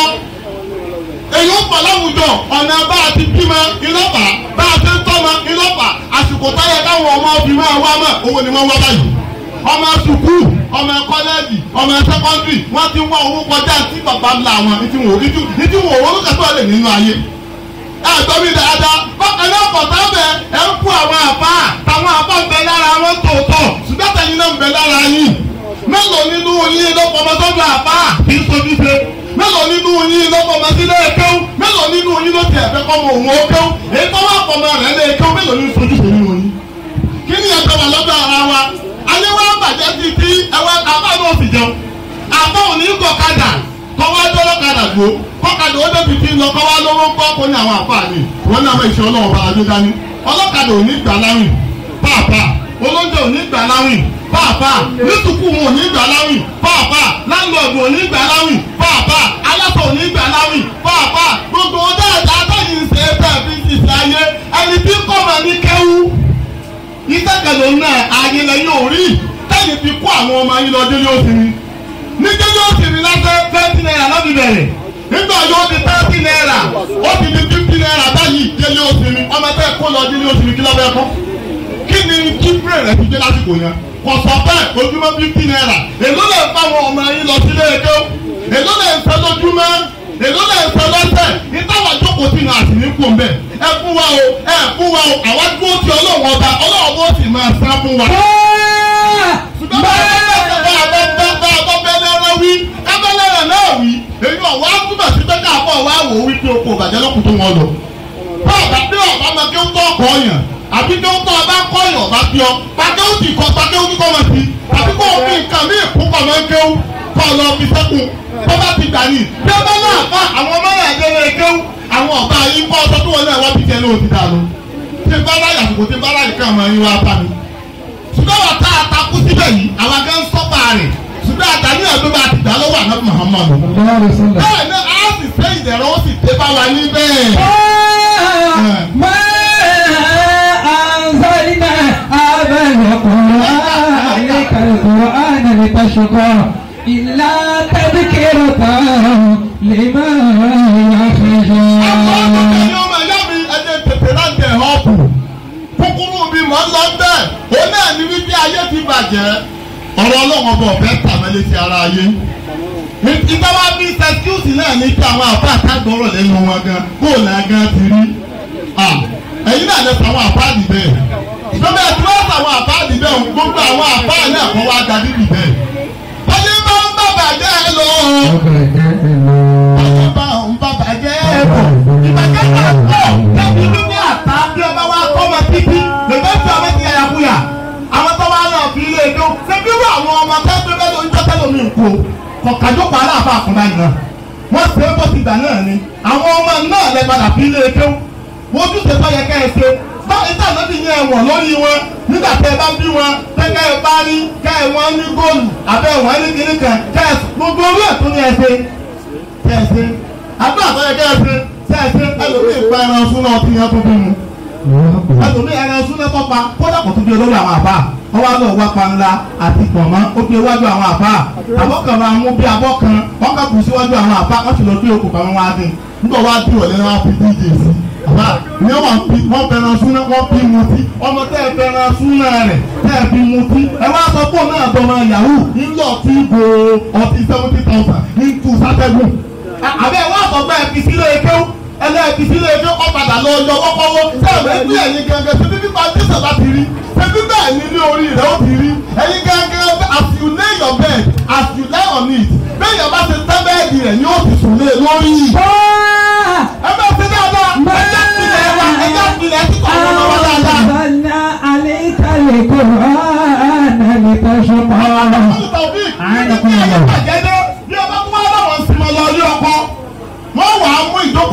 èyí ó pọ̀ láwùjọ ọ̀nà bá a ti bímọ ìlọ́pà bá a ti ń tọ́mọ ìlọ́pà àsìkò táyà káwọn ọmọ obìnrin máa wá mọ̀ owó ni wọ́n wá báyìí ọmọ sùkúù ọmọ kọ́lẹ́ẹ̀jì ọmọ sẹ́kọ́ndìrì wọ́n ti wá owó kọjá tí bàbá ńlá wọn ìtì wò ìtì wò owó kẹsàn-án lè nínú ayé ẹ gbọ́ mi dáadáa bákan náà pọ̀ sábẹ́ ẹ ń fún àwọn àbá táwọn àbá ń bẹ lára wọn tòótọ́ ṣùgbọ́n tẹ̀yìn náà ń bẹ lára yín mélòó nínú yín ló pọ̀ mọ́ sọ́dọ̀ àbá kì í sojú ṣe mélòó nínú yín ló pọ̀ mọ́ sílé kéwú mélòó nínú yín ló tiẹ̀ fẹ́ kọ́ mọ òun ó kéwú èyí tó wà pọ̀ mọ́ rẹ̀ lé kéwú mélòó ní sojú ṣe nínú yín. kí ni ẹ̀jọ̀ wà lọ́dọ̀ ara wa alẹ́ wa bàjẹ́ sí ti ẹwẹ́ àbá náà sì jẹun àbá ò ní kọ̀kadà kọ́wá dọ́lọ́kadà gbó kọ́kadà ó débi tí ń lọ kọ́wá lówó ń kọ́ kó ní àwọn àfààní wọn ní àwọn ìṣẹ́ ọlọ́wọ́ bá adé dání ọlọ́kadà ò ní gbà láwìn pàápàá olóúnjẹ ò ní gbà láwìn pàápàá nítukù wọn ò ní gbà láwìn pàápàá láńlọ́ọ̀dù ò ní gbà láwìn pàápàá aláṣọ ò ní gbà láwìn pàápàá gbogbo dáadáa báyìí ń ṣe é bẹ́ẹ̀ bí ti ṣe ayé ẹni tí kọ́ máa ní kẹ́wú ìtẹ́kẹ̀lẹ́ náà ayé lẹ́yìn òrí tẹ́yìn fi kó àwọn ọmọ yín lọ délé òsínmi ní délé òsínmi lásán twenty naira lọ́bi bẹ̀rẹ̀ nígbà yóò di thirty naira ó ti di fifty naira báyìí délé òsínmi ọmọ tẹ́ kó lọ délé òsínmi kí lọ́bẹ̀ kọ́ kí ni kíbrè rẹ̀ fi dé lásìkò yẹn kò sọ bẹ́ẹ̀ ojúmọ́ fifty naira èló lè fa àwọn ọmọ yín lọ sílé ẹjọ́ èló lè ń fẹ́ lójúmọ́ èló lè ń fẹ́ lọ́sẹ̀ ìtawà jókòó sí náà sì ní kú mbẹ́ ẹ fún wa o ẹ fún wa o àwa dúró ti ọlọ́wọ́ ọba ọlọ́wọ́ bó sì máa sá fún wa. ṣùgbọ́n bá a bá a bá a bá a bá bẹ́lẹ́rẹ́ wí kábẹ́lẹ́rẹ́ náà wí èyí ọ̀wá túbọ̀ sí pé káàbọ̀ wá wò ó wípé oko ìbàjẹ́ lọ́kùn tó wọn lọ. báàbá bí ọ̀bá máa kí ó tọ́ ọkọ̀ ọ̀yàn àbí kí ó tọ́ ọba kọ́ ọ̀yàn ọba bí ọ pàkẹ́ ó ti kọ́ pàkẹ́ ó kíkọ́ máa ti àbí kó o fi nǹkan mí ìkúkọ̀ máa ń kéwú kọ́ lọ fi sẹ́kùn bọ́bá ti gbà ní. bí ọba náà fa àwọn ọmọ náà lé lé kéwú àwọn ọba yìí kọ́ ọsọ tó wọn náà wá bí tiẹ̀ lóò ti dànù. tí bá láyà kò tí bá láyà kàn máa yín wá bá mi. ṣùgbọ́n wà tá a takú síbẹ̀ yìí àwọn akẹ́ ń sọ́pà rẹ̀ ṣùgbọ́n àtàní ọ̀dọ́ bá ti dà lọ́wọ́ àná Muhammadu. bẹ́ẹ̀ ni a sì fẹ́ ìdẹ̀rọ̀ ó sì dé bá wa ní bẹ́ẹ̀. ما أنزلنا هذا القرآن عليك القرآن لتشقى إلا تذكرة لمن يخشى ọmọ ìyá mi ẹni tètè láǹtẹ̀ ọ̀pù kúkúrú mi mọ̀ ń lọ bẹ́ẹ̀ ó náà ní wípé ayé ti bàjẹ́ ọ̀rọ̀ ọlọ́run ọba ọ̀fẹ́ tàmẹ́lẹ́ ti ara ayé ìtawá bí sẹ́kíùsì náà ní kí àwọn àbá àtàgbọ̀rọ̀ lẹ́nu wọn gan bóòlù agan ti rí ẹ̀yin náà lè sọ àwọn àbáàdì bẹ́ẹ̀ ìjọba ẹ̀ tí wọ́n sọ àwọn àbáàdì bẹ́ẹ̀ gbogbo àwọn àbá náà kọ́ wá ga níbi bẹ́ẹ̀ wọ́n ní bá ń bá bàjẹ́ lọ ọba ń bá bàjẹ́ bọ̀ ìbàjẹ́ náà pọ̀ lẹ́bi níbi àtà bí ọba wa kọ́ ọmọ títí lèbẹ́ fi ọmọ ti yàyà kúyà àwọn tó wá náà fi ilé ẹjọ́ ṣebí wọ àwọn ọmọ tẹ́gbẹ́ bẹ́ẹ̀ ló ń jọ́tẹ́ lómi nǹkó kọ̀kájókòó aláàbà àkùnbá yìí náà wọ́n ṣe é bó ti gbà náà ni àwọn ọmọ náà lẹ padà fi ilé ẹjọ́ wojú ṣe tọ́ yẹ ká ẹ ṣe báyìí tá àná ti yẹn wọ̀n lórí wọn nígbà tẹ ẹ bá bí wọn tẹ ká ẹ bá rí ká ẹ wọn ní góòlù àbẹ wọn ní kiri kan ká ẹ gbogbo orí ẹ̀ tó ní ẹ ṣe kẹ ẹ ṣe àbúrò àtọ́yẹ kẹ ẹ ṣe ṣe ẹ ṣe ẹlòmíì pa ẹran fún náà tí yẹn tó bí mu ẹlòmíì ẹran fún náà tọ́pa kódà kò tún bí olórí àwọn àbá wọ́n wá lọ wá panla àti pọ̀nmọ́ ó gbé iwájú àwọn àbá àbọ̀ kan máa mú bí abọ́ kan wọ́n kà kù síwájú àwọn àbá wọ́n sì lọ gbé okùn kan wá dín nígbà wá dùn ọ̀lẹ́ wọn fi dj sí àbá ní wọ́n fi wọ́n fẹ́ràn súná wọ́n fi mutí ọmọ tẹ́ ẹ fẹ́ràn súná rẹ̀ tẹ́ ẹ fi mutí ẹ wá sọ fún náà dọ́mọ yahoo ńlọ tí go ọtí seventy thousand ní two sátẹ́gùn àbẹ́ wọ́n sọ pé ẹ fi sílé ekéwù ẹlẹ́ẹ̀kì sílé ekéwù ọ̀padà lọ yọ wọ́kọ́wọ́ sẹ́ẹ̀mù ẹgbẹ́ ẹ̀yin gẹ́gẹ́ ṣe bí pípa jésù bá ti rí ṣe bí bẹ́ẹ̀ ni ní orí rẹ̀ ó ti rí ẹ̀yin gẹ́gẹ́ as you lay your bed as you lie on it bẹ́ẹ̀ yẹn bá ṣe tẹ́ bẹ́ẹ̀dì rẹ̀ ni ó ti sùn lé lórí ẹ bá ṣe dáadáa ẹjẹ́ ìpìlẹ̀ wa ẹjẹ́ ìpìlẹ̀ ẹ̀ ti kọ́ ọ̀rọ̀ wa dáadáa. أنزلنا عليك القرآن لتشقى Tàbí Àánú kún ní un lọ. àjẹ́dẹ́ bí ọba tó wá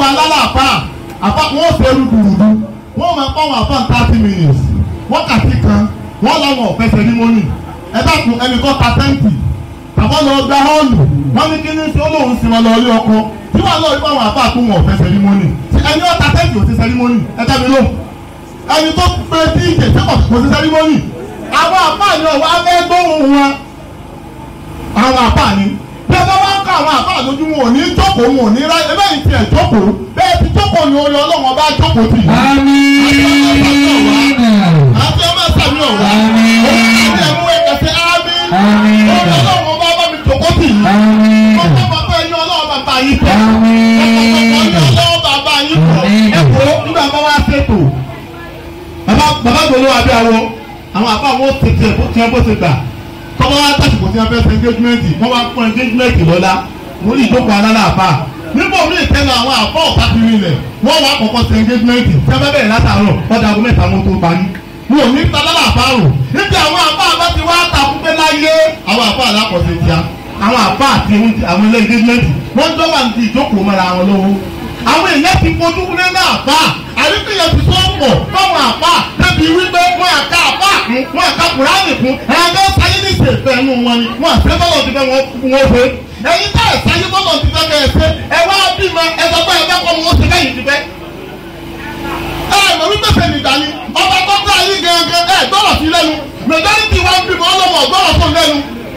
jókòó alálàáfà àfa wọn ṣe rúdurùdu wọn máa kọ́ wọn àfa thirty minutes wákàtí kan wọn làwọn ọ̀fẹ́ sẹ́rímọ́nì ẹ dákun ẹnì kan ta tẹ́ǹtì àbọ̀ lọ gba họ́ọ̀lù wọn ní kí ní ṣe olóhùn sí wọn lọ ilé ọkọ tí wọn lọ rí báwọn àfa àkó wọn ọ̀fẹ́ sẹ́rímọ́nì ẹni ọ̀ta tẹ́ǹtì ò sí sẹ́rímọ́nì ẹ dábì lóhùn ẹni tó pe tí ìjẹ sẹ́kọ̀ kò sí sẹ́rímọ́nì àwọn àfa ni ọ̀wọ́ abẹ́ gbóhùn wọn àwọn àfa ni bí ẹ bá wá ká àwọn àfa lójú wọn ò ní jókòó wọn ò ní ráyè ẹ bẹ́ẹ̀ tiẹ̀ jókòó bẹ́ẹ̀ ti jókòó ni orí ọlọ́wọ́n bá jókòó tì í. Àmín. àti ọmọ sàmì ọ̀wá Àmín. òun ti ẹ̀mú ẹ̀kẹ́sẹ̀ ámì Àmín. orí ọlọ́wọ́n bá bá mi jókòó tì í. Àmín. Ọkọ̀ bàbá ẹni ọlọ́wọ́ bàbá yìí tẹ̀. Àmín. Ọkọ̀ ọlọ́wọ́ bàbá yìí tẹ̀. Àmín. Ẹ̀kọ́ nígbà bá wá ṣètò. Bàbá bàbá gbòòrò àbí àwọ. Àwọn àbá àwọn tètè bó tiẹ̀ bó ti gbà. Tọ́wọ́ wá tàṣìkò tí wọ́n fẹ́ ṣe engagement. Wọ́n wá fún engagement lọ́la. Mo ní ìjókòó alálàáfà. Nígbà omi ìtẹ́nu àwọn àbọ̀ ọ̀pá ti rí ilẹ̀. Wọ́n wá kọ̀kọ́ ṣe engagement. Tí a bá bẹ̀rẹ̀ látàárọ̀, ọ̀dà ago mẹ́ta wọn tó parí. Mo ò ní alálàáfà rò. Níbi àwọn àbá àbá ti wá takú pé láyé. Àwọn àbá alákọ̀ọ́sẹ̀ ti a àwọn àbá àti àwọn ilé engagement wọ́n jọ wà ní ìjókòó mọ́ra wọn lọ́wọ́ àwọn èèyàn ti fojú wúlé náà àbá àríkèyàn ti sọ pọ̀ fáwọn àbá débi wípé wọ́n àka àbá kún wọ́n àka kùránì kún ẹ̀ẹ́dẹ́ sáyé ní ìṣèfẹ́ ẹnu wọn ni wọ́n àṣẹ bọ́lọ̀ ti fẹ́ wọn wọ́n fẹ́ ẹ̀yin tá ẹ̀ sáyé bọ́lọ̀ ti fẹ́ kẹ́ ẹ ṣe ẹ wá bímọ ẹ sọ pé ẹ bá kọ́ wọn ó ṣe kẹ́yìn ti fẹ́ ẹ mọ̀ wípé sẹ́ni dání ọba tó gbá yín gẹ́gẹ́ ẹ gbọ́dọ̀ sí lẹ́nu majority wa ń bímọ ọlọ́mọ ọgbọ́dọ̀ fún lẹ́nu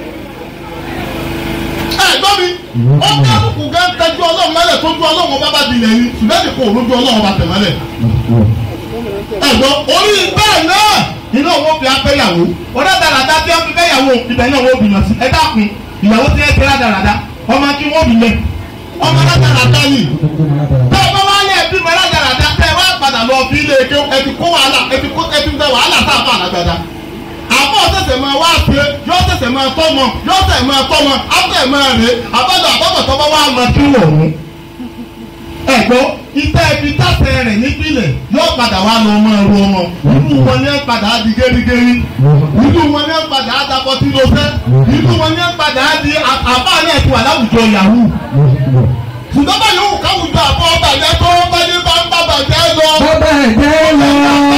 ẹ gbọ́ mi ó kálukú gán tẹjú ọlọ́run mẹ́lẹ̀ tó ju ọlọ́run bá bá dilẹ̀ yìí ṣùgbọ́n kò lójú ọlọ́run bá tẹ̀ mẹ́lẹ̀. ẹ gbọ́ orí bẹ́ẹ̀ náà iná owó fi afẹ́yàwó ọ̀dọ́ dáradá tí wọ́n fi fẹ́yàwó ibẹ̀ náà wọ́n bìnà sí ẹ dákun ìyàwó tí ẹ ti rá dáradá ọmọ kí wọ́n bìnà ọmọ dáradá yìí tẹ́ ẹ bá wá lé ẹbí mọ́ dáradá tẹ́ ẹ wá padà lọ fi ilé eke ẹ ti kó wàhálà ẹ ti kó ẹ ti fẹ́ wàhálà sáà fún àlágbádá àbọ̀ ṣẹ̀ṣẹ̀ máa wá ṣe yọ ṣẹ̀ṣẹ̀ máa tọ́mọ yọ ṣẹ̀ṣẹ̀ máa tọ́mọ afẹ́ máa rè àbájọ àbọ̀bọ̀ tó bá wà máa kí wọ̀ ọ́n. ẹ̀gbọ́ ìtẹ́ ibi tàṣẹ rẹ̀ nípìnlẹ̀ yóò padà wá lọ ọmọ ẹ̀rọ ọmọ ìlú wọn ní padà á di gẹ́rígẹ́rí ìlú wọn ní padà á dapọ̀ tí ló fẹ́ ìlú wọn ní padà á di àbá náà ti wà láwùjọ yahoo ṣùgbọ́n bá yòówù káwùjọ àbọ̀ bàjẹ́ tó bá ní bá ń bá bàjẹ́ lọ Bàbá ẹ̀jẹ̀ lọ.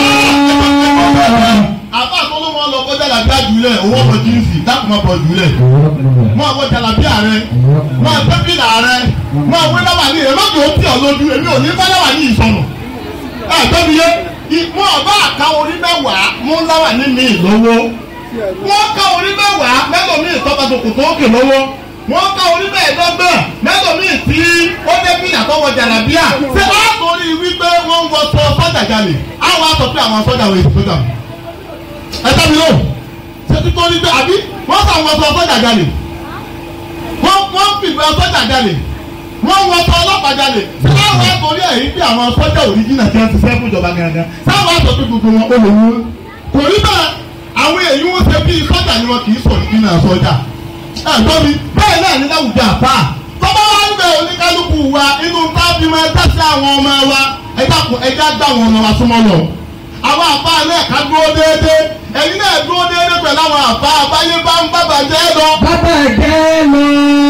àbá tó ló wọn lọ kọjá làbí àjùlẹ̀ owó ọmọ jíǹsì dákùn máa bọ̀ jùlẹ̀ mọ àwọn jàlábí ààrẹ mọ àtẹ́bìlà ààrẹ mọ àwọn ẹlẹ́wà ní ẹ̀ lọ́dún ó tì ọ́ lójú èmi ò ní fẹ́lẹ́wà ní ìsọnù ẹ tóbi yé mọ ọba àká orí mẹ́wàá mú láwà ní mi lọ́wọ́ wọ́n ká orí mẹ́wàá mẹ́lòmíì tọ́ka tòkòtò òkè lọ́wọ́ wọ́n ká orí mẹ́ẹ̀ẹ́dọ́gbọ̀n mẹ́lòmíì tí ó débí àtọwọ́ jàlábíà ṣé wọ́n á torí wípé wọ́n ń wọ sọ sọ́jà jalè àwọn á sọ pé àwọn sọ́jà wọ̀ èsì sọ́jà ẹ tẹ́ mi lò ṣe tí tó ní pé àbí wọ́n sọ àwọn sọ sọ́jà jalè wọ́n wọ́n fìgbà sọ́jà jalè wọ́n wọ sọ ọlọ́pàá jalè sáwọn àtòrí ẹ̀yìn bí àwọn sọ́jà òrìjìnà tí wọ́n ti fẹ́ fún ìjọba gangan sáwọn àtòrí gbogbo wọn ó lè wú kò rí bẹ́ẹ̀ àwọn èyí wọ́n ṣe bí sọ́jà ni wọn kì í sọ òrìjìnà sọ́jà ẹ̀ gbọ́ mi bẹ́ẹ̀ náà ní láwùjọ àpá tọ́ba wa ń bẹ oníkálukú wa inú tábí máa tẹ̀sí àwọn ọmọ wa ẹ dákun ẹ já gbà àwọn ọmọ wa súnmọ́ lọ àwọn àfa náà ká dúró déédéé ẹ̀yin náà dúró déédéé pẹ̀lú àwọn àfa àbáyé bá ń bá bàjẹ́ lọ. Bàbá ẹ̀jẹ̀ lọ.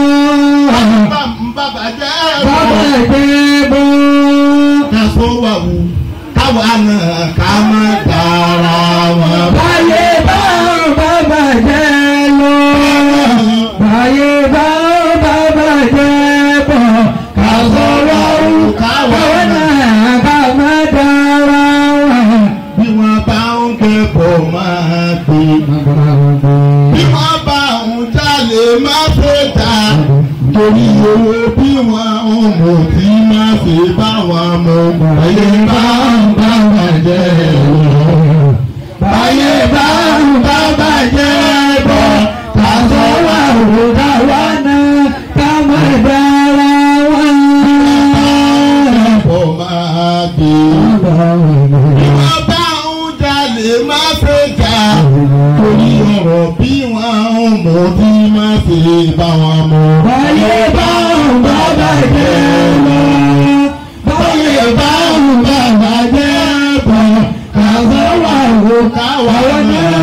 bá ń bá bàjẹ́ Bàbá lọ. ẹ̀jẹ̀ bọ̀. kásó wà wù káwa náà ká má dára wọn. Báyé bá bàbá ẹ̀jẹ̀ lọ. Báyé bá bàbá ẹ̀jẹ̀ bọ̀. Ká sọ̀rọ̀ òun káwọn náà ká má dára wọn. bí wọ́n bá ń kẹ́kọ̀ọ́ máa gbé. bí wọ́n bá ń jalè má ṣe dá. torí owó bí wọ́n ń mọ̀ tí má ṣe bá wọn mọ̀. Báyé bá bàbá ẹ̀jẹ̀ lọ. Báyé bá bàbá ẹ̀jẹ̀ bọ̀. Ká sọ̀rọ̀ òun káwọn náà ká má dára wọn. kẹ́kọ̀ọ́ máa gbé. bí wọ́n bá ń jalè má ṣe dá. torí ọ̀rọ̀ bí wọ́n ń mọ̀ tí má ṣe bá wọn mọ̀. Báyé bá bàbá ẹ̀jẹ̀ lọ. Báyé bá bàbá ẹ̀jẹ̀ bọ̀. Ká sọ̀rọ̀ òun káwọn náà